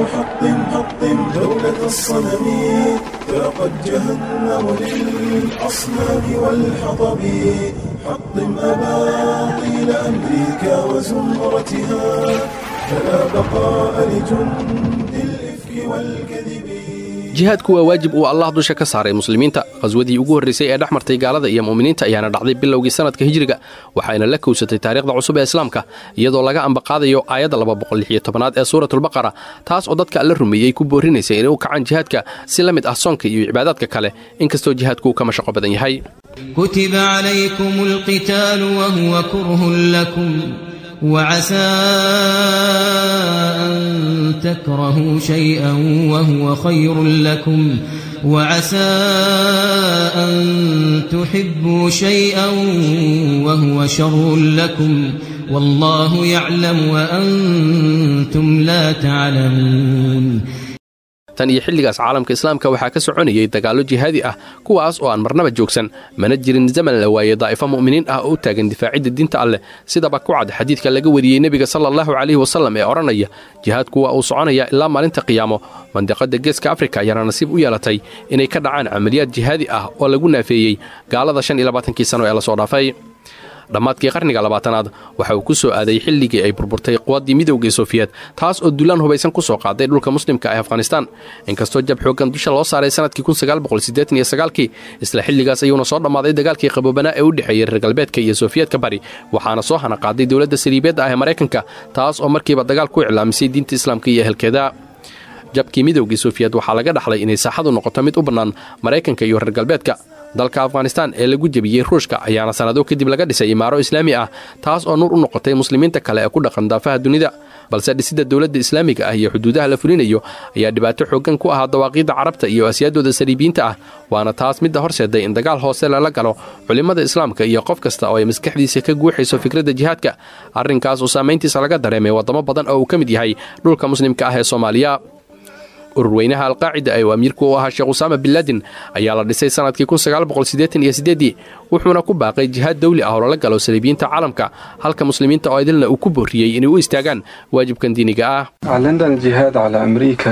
حطم حطم دولة الصنم فقد جهنم للأصنام والحطب حطم أباطيل أمريكا وزمرتها فلا بقاء لجند الإفك والكذب jihaadku waa waajib uu allah dusha ka saaray muslimiinta qhaswadii ugu horraysay ee dhex martay gaalada iyo mu'miniinta ayaana dhacday bilowgii sannadka hijriga waxayna la kowsatay taariikhda cusub ee islaamka iyadoo laga ambaqaadayo aayadda aad ee suuratulbaqara taas oo dadka alla rumeeyey ku boorrinaysa inay u kacaan jihaadka si la mid ah soonka iyo cibaadaadka kale inkastoo jihaadku uu ka mashaqo badan yahay كتب عليكم القتال وهو كره لكم وعسى أن تكرهوا شيئا وهو خير لكم وعسى أن تحبوا شيئا وهو شر لكم والله يعلم وأنتم لا تعلمون tan iyo xilligaas caalamka islaamka waxaa ka soconayay dagaallo jihaadi ah kuwaas oo aan marnaba joogsan mana jirin zaman la waayey daa'ifo mu'miniin ah oo u taagan difaacidda diinta alleh sidaba ku cad xadiidka laga wariyey nebiga sala allahu calayhi wasallam ee odhanaya jihaadku waa uu soconaya ilaa maalinta qiyaamo mandiqadda geeska afrika ayaana nasiib u yeelatay inay ka dhacaan camaliyaad jihaadi ah oo lagu naafeeyey gaalada shan iyo labaatankii sano ee lasoo dhaafay dhammaadkii qarniga labaatanaad waxa uu ku soo aaday xilligii ay burburtay quwaddii midowgii sofiyeed taas oo dulaan hubaysan ku soo qaaday dhulka muslimka ee afghanistaan inkastoo jab xooggan dusha loo saaray sannadkii kii isla xilligaas ayuuna soo dhammaaday dagaalkii qaboobanaa ee u dhexeeyey reer galbeedka iyo sofiyeedka bari waxaana soo hana qaaday dowladda saliibeedda ah ee maraykanka taas oo markiiba dagaal ku iclaamisay diinta islaamka iyo ehelkeeda jabkii midowgii sofiyeed waxaa laga dhaxlay inay saaxadu noqoto mid u bannaan maraykanka iyo reer galbeedka dalka afghanistaan ee lagu jebiyey ruushka ayaana sannado kadib laga dhisay imaaro islaami ah taas oo nuur u noqotay muslimiinta kale ee ku dhaqan daafaha dunida balse dhisidda dowladda islaamiga ah iyo xuduudaha la fulinayo ayaa dhibaato xooggan ku ahaa dawaaqiidda carabta iyo asyaadooda saliibiyiinta ah waana taas midda horseeday in dagaal hoose lala galo culimmada islaamka iyo qof kasta oo ay maskaxdiisa ka guuxayso fikradda jihaadka arrinkaas oo saamayntiisa laga dareemay waddamo badan oo uu ka mid yahay dhulka muslimka ah ee soomaaliya ururweynaha alqaacida ee uu amiirku u ahaa sheekh usaama binlaadin ayaa la dhisay sannadkii wuxuuna ku baaqay jihaad dawli ah oo lala galo saliibiyiinta caalamka halka muslimiinta oo idilna uu ku boorriyey inay u istaagaan waajibkan diiniga ah أعلنا الجهاد على أمريكا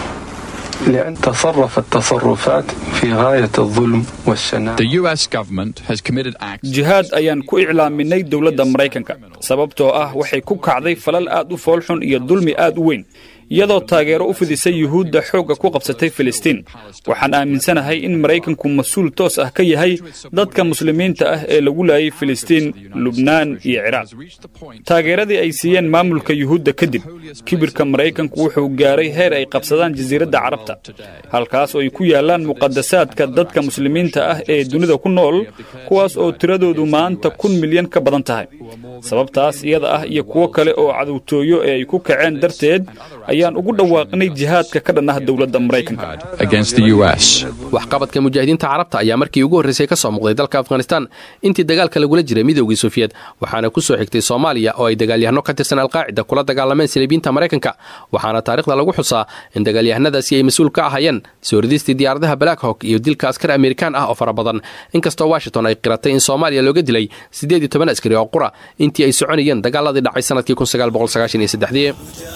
لأن تصرفت تصرفات في غاية الظلم والشناعة The US government has committed acts jihaad ayaan ku iclaaminay dowladda maraykanka sababtoo ah waxay ku kacday falal aad u foolxun iyo dulmi aad u weyn iyadoo taageero u fidisay yuhuudda xoogga ku qabsatay filistiin waxaan aaminsanahay in maraykanku mas-uul toos ah ka yahay dadka muslimiinta ah ee lagu laayay filistiin lubnaan iyo ciraaq taageeradii ay siiyeen maamulka yuhuudda kadib kibirka maraykanku wuxuu gaaray heer ay qabsadaan jasiiradda carabta halkaas oo ay ku yaallaan muqadasaadka dadka muslimiinta ah ee dunida ku nool kuwaas oo tiradoodu maanta kun milyan ka badan tahay sababtaas iyada ah iyo kuwo kale oo cadowtooyo ee ay ku kaceen darteed ayaan ugu dhawaaqnay jihaadka ka dhan ah dowladda maraykanka against the US. waxqabadka mujaahidiinta carabta ayaa markii ugu horraysay ka soo muuqday dalka afghanistaan intii dagaalka lagula jiray midowgii sofiyeed waxaana ku soo xigtay soomaaliya oo ay dagaalyahanno ka tirsan alqaacida kula dagaalameen saliibiinta maraykanka waxaana taariikhda lagu xusaa in dagaalyahanadaasi ay mas-uul ka ahayeen soo ridistii diyaaradaha black hawk iyo dilka askar amerikaan ah oo fara badan inkastoo washington ay qiratay in soomaaliya looga dilay siddeed iyo toban askari oo qura intii ay soconayeen dagaaladii dhacay sannadkii kunsagaalboqolsagaashan-iyo-saddexdii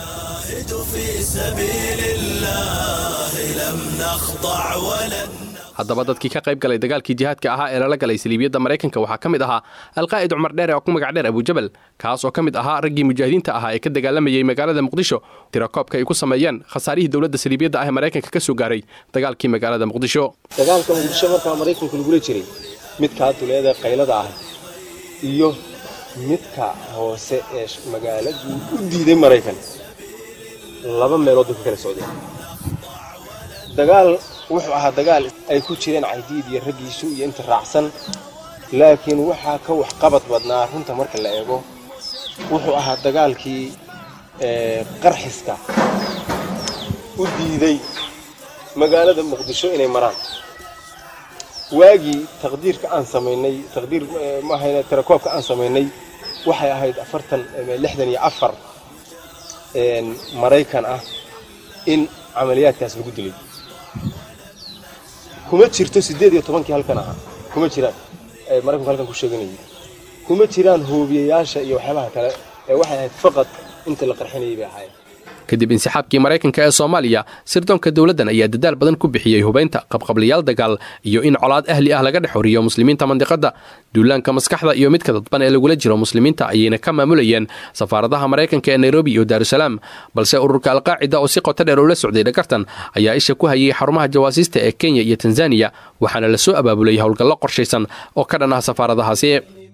haddaba dadkii ka qayb galay dagaalkii jihaadka ahaa ee lala galay saliibiyadda maraykanka waxaa ka mid ahaa alqaa'id cumar dheere oo ku magac dheer abujabal kaas oo ka mid ahaa raggii mujaahidiinta ahaa ee ka dagaalamayey magaalada muqdisho tirakoobka ay ku sameeyeen khasaarihii dowladda saliibiyadda ah ee maraykanka ka soo gaaray dagaalkii magaalada muqdisho dagaalka muqdisho markaa maraykanku lagula jiray midkaa duleeda qaylada ah iyo midka hoose ee magaaladuu u diiday maraykan laba meelood bay ka kala socdeen dagaal wuxuu ahaa dagaal ay ku jireen caydiid iyo raggiisu iyo inta raacsan laakiin waxaa ka waxqabad badnaa runta marka la eego wuxuu ahaa dagaalkii qarxiska u diiday magaalada muqdisho inay maraan waagii taqdiirka aan samaynay taqdiir maahayna tirakoobka aan samaynay waxay ahayd afartan lixdan iyo afar maraykan ah in camaliyaadkaas lagu dilay kuma jirto siddeed iyo tobankii halkan ahaa kuma jiraan ee maraykanku halkan ku sheeganayay kuma jiraan hoobiyayaasha iyo waxyaabaha kale ee waxay ahayd faqad inta la qarxinayay bay ahaayeen kadib insixaabkii maraykanka ee soomaaliya sirdoonka dowladdan ayaa dadaal badan ku bixiyey hubaynta qabqablayaal dagaal iyo in colaad ahli ah laga dhex horiyo muslimiinta mandiqadda duulaanka maskaxda iyo midka dadban ee lagula jiro muslimiinta ayayna ka maamulayeen safaaradaha maraykanka ee nairobi iyo daarusalaam balse ururka alqaacida oo si qoto dheer ula socday dhagartan ayaa isha ku hayay xarumaha jawaasiista ee kenya iyo tanzaniya waxaana la soo abaabulay howlgallo qorshaysan oo ka dhan ah safaaradahaasi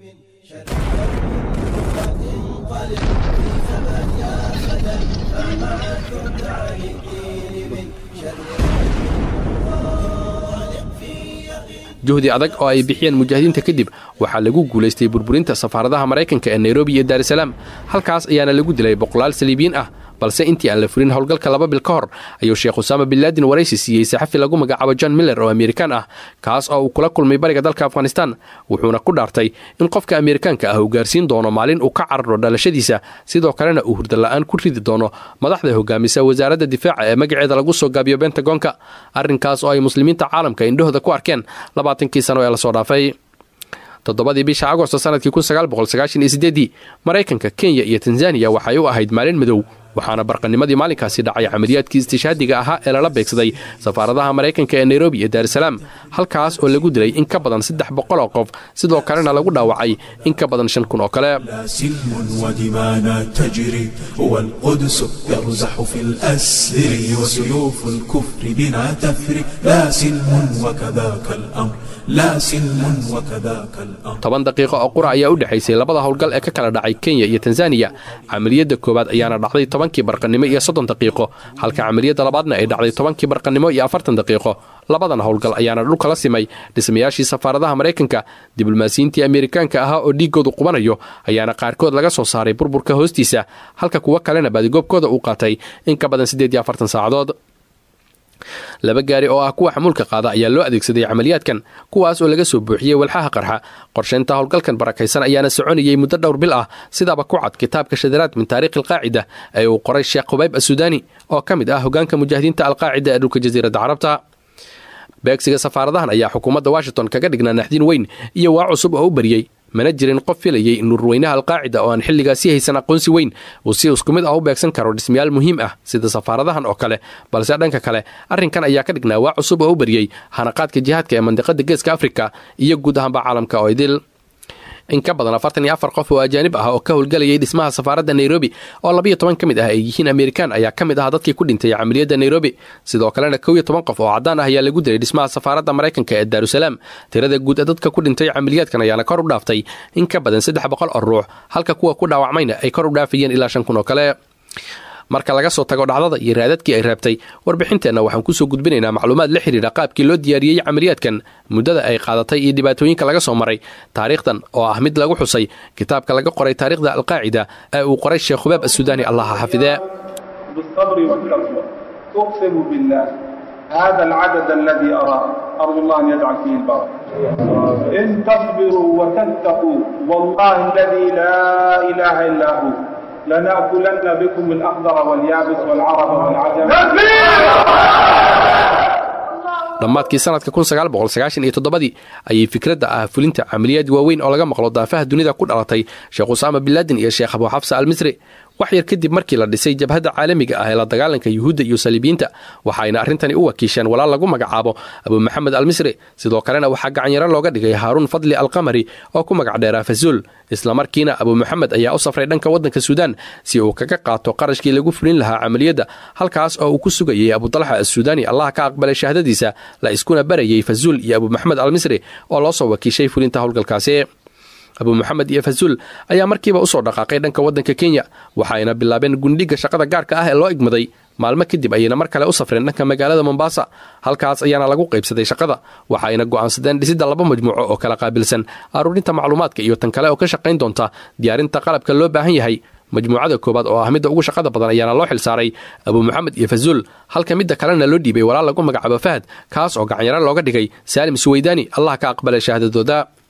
juhdi adag oo ay bixiyeen mujaahidiinta kadib waxaa lagu guulaystay burburinta safaaradaha maraykanka ee nairobi iyo daarusalaam halkaas ayaana lagu dilay boqolaal saliibiyiin ah balse intii aan la furin howlgalka laba bil ka hor ayuu sheekh usaama binlaadin waraysi siiyey saxafi lagu magacaabo john miller oo amerikaan ah kaas oo uu kula kulmay bariga dalka afghanistan wuxuuna ku dhaartay in qofka amerikaanka ah uu gaarsiin doono maalin uu ka cararo dhalashadiisa sidoo kalena uu hurdala'aan ku ridi doono madaxda hogaamisa wasaaradda difaaca ee magaceeda lagu soo gaabiyo bentagonka arrinkaas oo ay muslimiinta caalamka indhahooda ku arkeen labaatankii sano ee lasoo dhaafay toddobadii bisha agosto sanadkii kunsagaalboqolsagaashan-iyo-sideedii maraykanka kenya iyo tanzaniya waxay u ahayd maalin madow waxaana barqanimadii maalinkaasi dhacay camaliyaadkii istishaadiga ahaa ee lala beegsaday safaaradaha maraykanka ee nairobi iyo daarusalaam halkaas oo lagu dilay in ka badan saddex boqol oo qof sidoo kalena lagu dhaawacay in ka badan shan kun oo kale لا سلم ودمانا تجري والقدس يرزح في الأسر وسيوف الكفر بنا تفري لا سلم وكذاك الأمر لا سلم وكذاك الأمر toban daqiiqo oo qura ayaa u dhexaysay labada howlgal ee ka kala dhacay kenya iyo tanzaniya camaliyadda koowaad ayaana dhacday tobankii barqannimo iyo soddon daqiiqo halka camaliyadda labaadna ay dhacday tobankii barqannimo iyo afartan daqiiqo labadan howlgal ayaana dhulka la simay dhismayaashii safaaradaha maraykanka diblomaasiyiintii amerikaanka ahaa oo dhiiggoodu qubanayo ayaana qaarkood laga soo saaray burburka hoostiisa halka kuwo kalena baadigoobkooda uu qaatay in ka badan siddeed iyo afartan saacadood laba gaari oo ah kuwa xamuulka qaada ayaa loo adeegsaday camaliyaadkan kuwaas oo laga soo buuxiyey walxaha qarxa qorshaynta howlgalkan barakaysan ayaana soconayey muddo dhowr bil ah sidaaba ku cad kitaabka shadaraad min taariikhi alqaacida ee uu qoray sheekh qubayb assudaani oo ka mid ah hogaanka mujaahidiinta alqaacida ee dhulka jasiiradda carabta beegsiga safaaradahan ayaa xukuumadda washington kaga dhignaa naxdin weyn iyo waa cusub oo u bariyey mana jirin qof filayey in ururweynaha alqaacida oo aan xilligaasi haysan aqoonsi weyn uu si isku mid ah u beegsan karo dhismayaal muhiim ah sida safaaradahan oo kale balse dhanka kale arrinkan ayaa ka dhignaa waa cusub oo u bariyey hanaqaadka jihaadka ee mandiqada geeska afrika iyo guud ahaanba caalamka oo idil in ka badan afartan iyo afar qof oo ajaanib ah oo ka howlgelayay dhismaha safaaradda nairobi oo labiyo toban ka mid ah ay yihiin amerikaan ayaa ka mid ah dadkii ku dhintay camaliyadda nairobi sidoo kalena kow iyo toban qof oo caddaan ah ayaa lagu dilay dhismaha safaaradda maraykanka ee daarusalaam tirada guud ee dadka ku dhintay camaliyaadkan ayaana kor u dhaaftay in ka badan saddex boqol oo ruux halka kuwa ku dhaawacmayna ay kor u dhaafayeen ilaa shan kun oo kale marka laga soo tago dhacdada iyo raadadkii ay reebtay warbixinteenna waxaan kusoo gudbinaynaa macluumaad la xidhiidha qaabkii loo diyaariyey camaliyaadkan muddada ay qaadatay iyo dhibaatooyinka laga soo maray taariikhdan oo ah mid lagu xusay kitaabka laga qoray taariikhda alqaacida ee uu qoray sheekh hubaab assudaani allaha xafidee بالصبر والتقوى أقسم بالله هذا العدد الذي أراه أرجو الله أن يجعل فيه البركة إن تصبروا وتتقوا والله الذي لا إله إلا هو لنأكلن بكم الأخضر واليابس والعرب والعجم dhammaadkii sanadka kunsagaalboqolsagaashan-iyo-toddobadii ayay fikradda ah fulinta camaliyaad waaweyn oo laga maqlo daafaha dunida ku dhalatay sheekh usaama binlaadin iyo sheekh abu xafsa al misri wax yar kadib markii la dhisay jabhadda caalamiga ah ee la dagaalanka yuhuudda iyo saliibiyiinta waxayna arrintani u wakiisheen walaal lagu magacaabo abu maxamed al misri sidoo kalena waxaa gacanyaro looga dhigay haaruun fadli alqamari oo ku magac dheeraa fazuul islamarkiina abu maxamed ayaa u safray dhanka waddanka suudaan si uu kaga qaato qarashkii lagu fulin lahaa camaliyadda halkaas oo uu ku sugayey abudalxa assuudaani allah ka aqbalay shahaadadiisa la iskuna barayey fazuul iyo abu maxamed al misri oo loo soo wakiishay fulinta howlgalkaasi abu maxamed iyo fazuul ayaa markiiba usoo dhaqaaqay dhanka waddanka kenya waxaayna bilaabeen gundhiga shaqada gaarka ah ee loo igmaday maalmo kadib ayayna mar kale u safreen dhanka magaalada mombasa halkaas ayaana lagu qaybsaday shaqada waxaayna go'aansadeen dhisidda laba majmuuco oo kala qaabilsan aruurinta macluumaadka iyo tan kale oo ka shaqayn doonta diyaarinta qalabka loo baahan yahay majmuucada koowaad oo ah midda ugu shaqada badan ayaana loo xilsaaray abu maxamed iyo fazuul halka midda kalena loo dhiibay walaal lagu magacaabo fahad kaas oo gacanyaro looga dhigay saalim suweydaani allah ka aqbalay shahaadadooda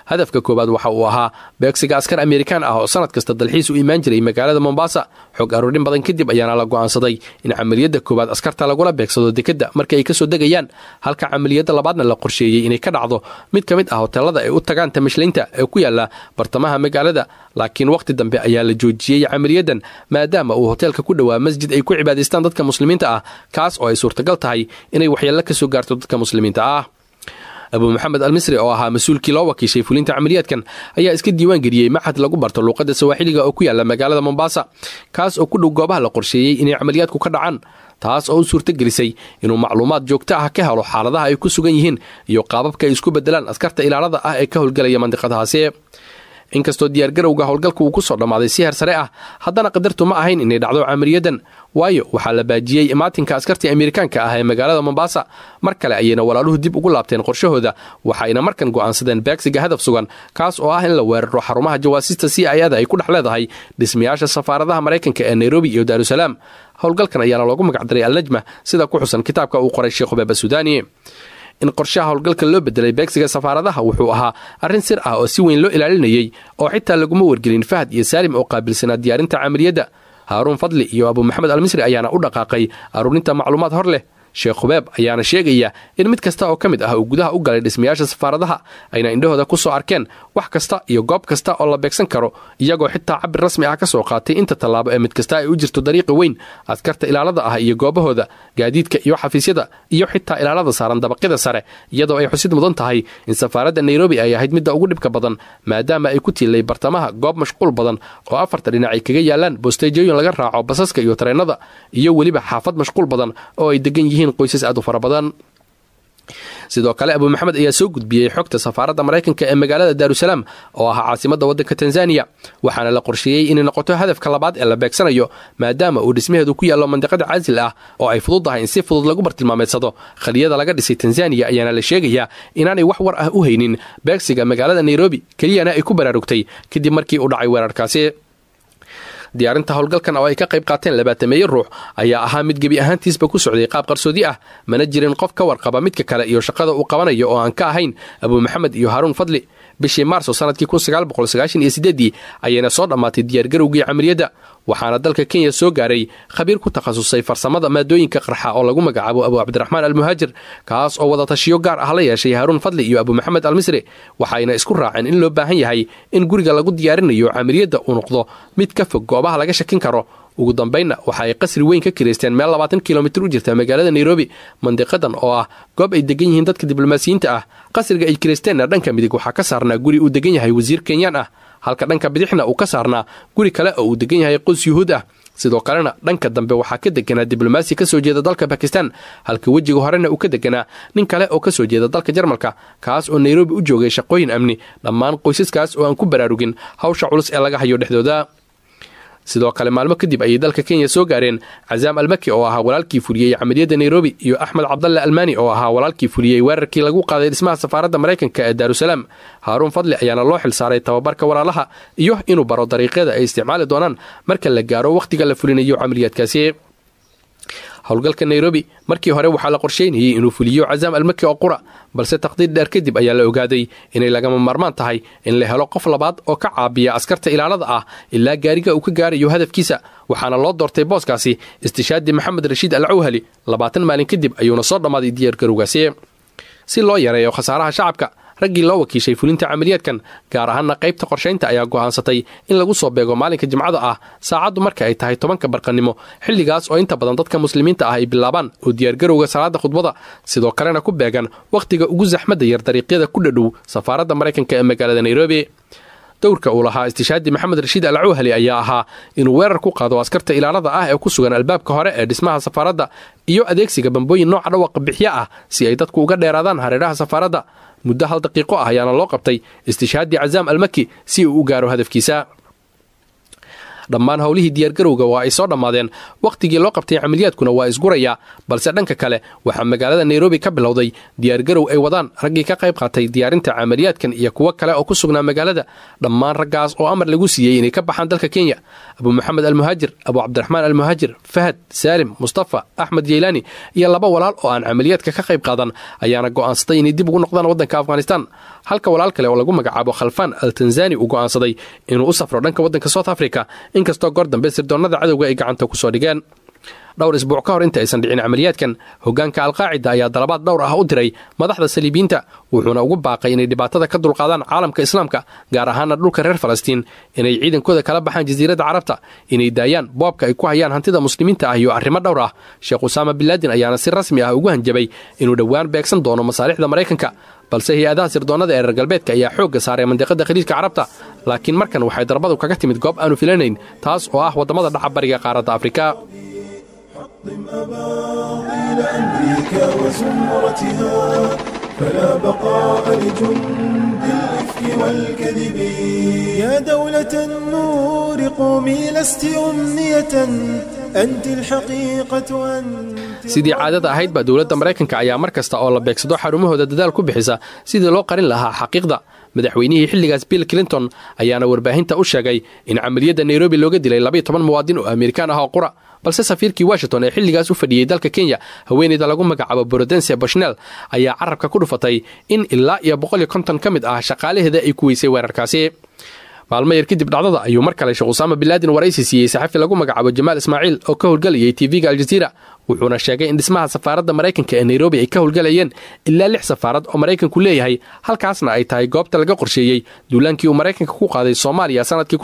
hadafka koowaad waxa uu ahaa beegsiga askar amerikaan ah oo sanad kasta dalxiis u imaan jiray magaalada mombasa xog aruurin badan kadib ayaana la go'aansaday in camaliyadda koowaad askarta lagula beegsado dekedda marka ay kasoo degayaan halka camaliyadda labaadna la qorsheeyey inay ka dhacdo mid ka mid ah hoteelada ay u tagaan tamashleynta ee ku yaala bartamaha magaalada laakiin wakhti dambe ayaa la joojiyey camaliyaddan maadaama uu hoteelka ku dhowaa masjid ay ku cibaadaystaan dadka muslimiinta ah kaas oo ay suurtagal tahay inay waxyeello ka soo gaarto dadka muslimiinta ah abu maxamed almisri oo ahaa mas-uulkii loo wakiishay fulinta camaliyaadkan ayaa iska diiwaan geliyey maxad lagu barto luuqadda sawaaxiliga oo ku yaala magaalada mombasa kaas oo ku dhow goobaha la qorsheeyey inay camaliyaadku ka dhacaan taas oo u suurto gelisay inuu macluumaad joogto ah ka helo xaaladaha ay ku sugan yihiin iyo qaababka ay isku bedelaan askarta ilaalada ah ee ka howlgelaya mandiqadahaasi inkastoo diyaargarowga howlgalka uu ku soo dhammaaday si heer sare ah haddana qadartu ma ahayn inay dhacdo camaliyadan waayo waxaa la baajiyey imaatinka askartii amerikaanka ah ee magaalada mombasa mar kale ayayna walaaluhu dib ugu laabteen qorshahooda waxayna markan go'aansadeen beegsiga hadaf sugan kaas oo ah in la weeraro xarumaha jawaasiista c i ada ay ku dhex leedahay dhismayaasha safaaradaha maraykanka ee nairobi iyo daarusalaam howlgalkan ayaana loogu magacdaray alnajma sida ku xusan kitaabka uu qoray sheekh hubeeb asudaani in qorshaha howlgalka loo bedelay beegsiga safaaradaha wuxuu ahaa arrin sir ah oo si weyn loo ilaalinayey oo xitaa laguma wargelin fahad iyo saalim oo qaabilsanaa diyaarinta camaliyadda haaruun fadli iyo abu maxamed almisri ayaana u dhaqaaqay aruurinta macluumaad hor leh sheekh hubeeb ayaana sheegaya in mid kasta oo ka mid ah uu gudaha u galay dhismayaasha safaaradaha ayna indhahooda ku soo arkeen wax kasta iyo goob kasta oo la beegsan karo iyagoo xitaa cabir rasmi ah ka soo qaatay inta tallaabo ee mid kasta ay u jirto dariiqi weyn askarta ilaalada ah iyo goobahooda gaadiidka iyo xafiisyada iyo xitaa ilaalada saaran dabaqyada sare iyadoo ay xusid mudan tahay in safaaradda nairobi ay ahayd midda ugu dhibka badan maadaama ay ku tiilay bartamaha goob mashquul badan oo afarta dhinac ay kaga yaalaan bosteejooyin laga raaco basaska iyo tareennada iyo weliba xaafad mashquul badan oo ay degan yihiin qoysas aad u fara badan sidoo kale abu maxamed ayaa soo gudbiyey xogta safaaradda maraykanka ee magaalada daarusalaam oo ahaa caasimadda waddanka tanzaniya waxaana la qorsheeyey inay noqoto hadafka labaad ee la beegsanayo maadaama uu dhismaheedu ku yaallo mandiqada caasil ah oo ay fududdahay in si fudud lagu bartilmaameedsado khaliyada laga dhisay tanzaniya ayaana la sheegayaa inaanay wax war ah u haynin beegsiga magaalada nairobi keliyana ay ku baraarugtay kadib markii uu dhacay weerarkaasi diyaarinta howlgalkan oo ay ka qayb qaateen labaatameeye ruux ayaa ahaa mid gebi ahaantiisba ku socday qaab qarsoodi ah mana jirin qof ka warqaba midka kale iyo shaqada uu qabanayo oo aan ka ahayn abu maxamed iyo haaruun fadli bishii maarso sanadkii ii ayayna soo dhammaatay diyaargarowgii camaliyadda waxaana dalka kenya soo gaaray khabiir ku takhasusay farsamada maadooyinka qarxa oo lagu magacaabo abu cabdiraxmaan almuhaajir kaas oo wadatashiyo gaar ah la yeeshay haaruun fadli iyo abu maxamed almisri waxayna isku raaceen in loo baahan yahay in guriga lagu diyaarinayo camaliyadda uu noqdo mid ka fog goobaha laga shakin karo ugu dambaynna waxa ay qasri weyn ka kireysteen meel labaatan kilomitir u jirta magaalada nairobi mandiqadan oo ah goob ay degan yihiin dadka diblomaasiyiinta ah qasriga ay kireysteenna dhanka midig waxaa ka saarnaa guri uu degan yahay wasiir kenyaan ah halka dhanka bidixna uu ka saarnaa guri kale oo uu degan yahay qos yuhuud ah sidoo kalena dhanka dambe waxaa ka deganaa diblomaasi ka soo jeeda dalka bakistan halka wejiga horena uu ka deganaa nin kale oo ka soo jeeda dalka jarmalka kaas oo nairobi u joogay shaqooyin amni dhammaan qoysaskaas oo aan ku baraarugin hawsha culus ee laga hayo dhexdooda sidoo kale maalmo kadib ayay dalka kenya soo gaareen cazaam almaki oo ahaa walaalkii fuliyey camaliyadda nairobi iyo axmed cabdalle almani oo ahaa walaalkii fuliyey weerarkii lagu qaaday dhismaha safaaradda maraykanka ee daarusalaam haaruun fadli ayaana loo xilsaaray tababarka walaalaha iyo inuu baro dariiqyada ay isticmaali doonaan marka la gaaro wakhtiga la fulinayo camaliyaadkaasi howlgalka nairobi markii hore waxaa la qorsheynayey inuu fuliyo cazaam almaki oo qura balse taqdiir dheer kadib ayaa la ogaaday inay lagama maarmaan tahay in la helo qof labaad oo ka caabiya askarta ilaalada ah ilaa gaariga uu ka gaarayo hadafkiisa waxaana loo doortay booskaasi istishaadi maxamed rashiid al cawhali labaatan maalin kadib ayuuna soo dhammaaday diyaargarowgaasi si loo yareeyo khasaaraha shacabka raggii loo wakiishay fulinta camaliyaadkan gaar ahaana qaybta qorshaynta ayaa go'aansatay in lagu soo beego maalinka jimcada ah saacaddu marka ay tahay tobanka barqannimo xilligaas oo inta badan dadka muslimiinta ah ay bilaabaan oo diyaargarowga salaada khudbada sidoo kalena ku beegan wakhtiga ugu saxmadda yar dariiqyada ku dhadhow safaaradda maraykanka ee magaalada nairobi dowrka uu lahaa istishaadi maxamed rashiid al cawhali ayaa ahaa inuu weerar ku qaado askarta ilaalada ah ee ku sugan albaabka hore ee dhismaha safaaradda iyo adeegsiga bambooyin nooca dhawaqa bixyo ah si ay dadku uga dheeraadaan hareeraha safaaradda muddo hal daqiiqo ah ayaana loo qabtay istishaadi cazaam almaki si uu u gaaro hadafkiisa dhammaan howlihii diyaargarowga waa ay soo dhammaadeen wakhtigii loo qabtay camaliyaadkuna waa isguraya balse dhanka kale waxaa magaalada nairobi ka bilowday diyaargarow ay wadaan raggii ka qayb qaatay diyaarinta camaliyaadkan iyo kuwo kale oo ku sugnaa magaalada dhammaan raggaas oo amar lagu siiyey inay ka baxaan dalka kenya abu maxamed almuhaajir abu cabdiraxmaan almuhaajir fahad saalim mustafa axmed yeylaani iyo laba walaal oo aan camaliyaadka ka qayb qaadan ayaana go'aansaday inay dib ugu noqdaan waddanka afghanistan halka walaal kale oo lagu magacaabo khalfaan al tanzani uu go'aansaday inuu u safro dhanka waddanka south africa inkastoo goor dambe sirdoonnada cadowga ay gacanta ku soo dhigeen dhowr isbuuc ka hor inta aysan dhicin camaliyaadkan hoggaanka alqaacida ayaa dalabaad dhowr ah u diray madaxda saliibiyiinta wuxuuna ugu baaqay inay dhibaatada ka dulqaadaan caalamka islaamka gaar ahaana dhulka reer falastiin inay ciidankooda kala baxaan jasiiradda carabta inay daayaan boobka ay ku hayaan hantida muslimiinta ah iyo arrimo dhowr ah sheekh usaama binlaadin ayaana si rasmi ah ugu hanjabay inuu dhowaan beegsan doono masaalixda maraykanka balse hay-adaha sirdoonnada ee reer galbeedka ayaa xoogga saaray mandiqada khaliijka carabta laakiin markan waxay darbadu kaga timid goob aanu filanayn taas oo ah waddamada dhaca bariga qaaradda afrika حطم أباطيل أمريكا وزمرتها فلا بقاء لجند الإفك والكذب يا دولة النور قومي لست أمنية أنت الحقيقة أنت sidii caadada ahayd baa dowladda maraykanka ayaa mar kasta oo la beegsado xarumahooda dadaal ku bixisa sidii loo qarin lahaa xaqiiqda madaxweynihii xilligaas bill clinton ayaana warbaahinta u sheegay in camaliyadda nairobi looga dilay labaiyo toban muwaadin oo amerikaan ah oo qura balse safiirkii washington ee xilligaas u fadhiyey dalka kenya haweeneyda lagu magacaabo brodense bushnel ayaa carabka ku dhufatay in ilaa iyo boqol iyo konton ka mid ah shaqaalaheeda ay ku weysay weerarkaasi maalmo yar kadib dhacdada ayuu mar kale sheekh usaama binlaadin waraysi siiyey saxafi lagu magacaabo jamaal ismaaciil oo ka howlgelayay tv-ga aljaziira wuxuuna sheegay in dhismaha safaaradda maraykanka ee nairobi ay ka howlgelayeen ilaa lix safaarad oo maraykanku leeyahay halkaasna ay tahay goobta laga qorsheeyey duulaankii uu maraykanka ku qaaday soomaaliya sanadkii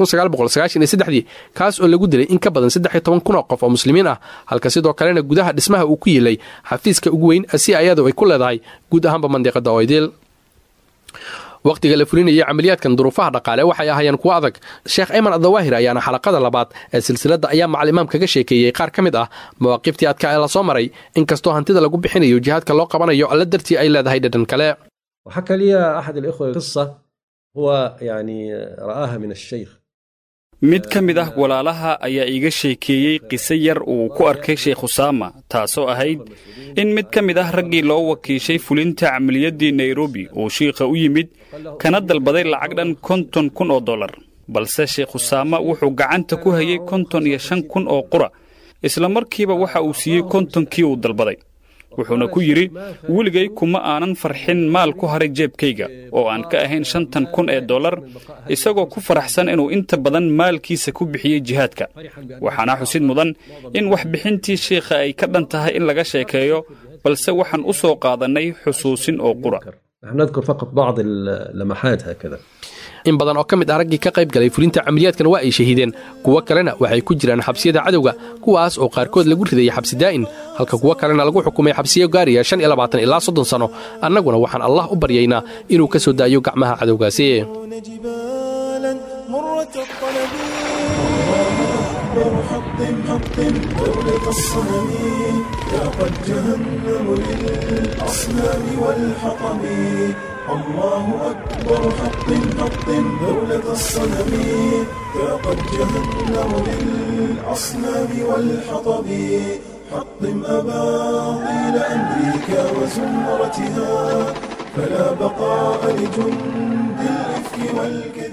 dii kaas oo lagu dilay in ka badan saddex toban kun oo qof oo muslimiin ah halka sidoo kalena gudaha dhismaha uu ku yilay xafiiska ugu weyn si ayadu ay ku leedahay guud ahaanba mandiqada oydil wakhtiga la fulinayay camaliyaadkan duruufaha dhaqaale waxay ahaayeen kuwo adag sheekh ayman adawaahir ayaana xalaqada labaad ee silsiladda ayaa macalimaam kaga sheekeeyey qaar ka mid ah mawaaqiftii adka ee lasoo maray inkastoo hantida lagu bixinayo jihaadka loo qabanayo alla dartii ay leedahay dhadhan kale وحكى لي أحد الإخوة قصة هو يعني رآها من الشيخ mid ka mid ah walaalaha ayaa iiga sheekeeyey qiso yar uu ku arkay sheekh usaama taasoo ahayd in mid ka mid ah raggii loo wakiishay fulinta camaliyaddii nairobi uu shiikha u yimid kana dalbaday lacag dhan konton kun oo dollar balse sheekh usaama wuxuu gacanta ku hayay konton iyo shan kun oo qura isla markiiba waxa uu siiyey kontonkii uu dalbaday wuxuuna ku yidhi weligay kuma aanan farxin maal ku haray jeebkayga oo aan ka ahayn shantan kun ee dollar isagoo ku faraxsan inuu inta badan maalkiisa ku bixiyey jihaadka waxaana xusid mudan in waxbixintii shiikha ay ka dhan tahay in laga sheekeeyo balse waxaan u soo qaadannay xusuusin oo qura نحن نذكر فقط بعض اللمحات هكذا in badan oo ka mid ah raggii ka qayb galay fulinta camaliyaadkan waa ay shahiideen kuwo kalena waxay ku jiraan xabsiyada cadowga kuwaas oo qaarkood lagu ridayay xabsi daa'in halka kuwo kalena lagu xukumay xabsiyo gaariya shan iyo labaatan ilaa soddon sano annaguna waxaan allah u baryaynaa inuu ka soo daayo gacmaha cadowgaasi جبالا مرة الطلب أكبر حطم حطم دولة الصنم يا قد جهنم للأصنام والحطم الله أكبر حطم حطم دولة الصنم يا قد جهنم للأصنام والحطب حطم أباطيل أمريكا وزمرتها فلا بقاء لجند الإفك والكذب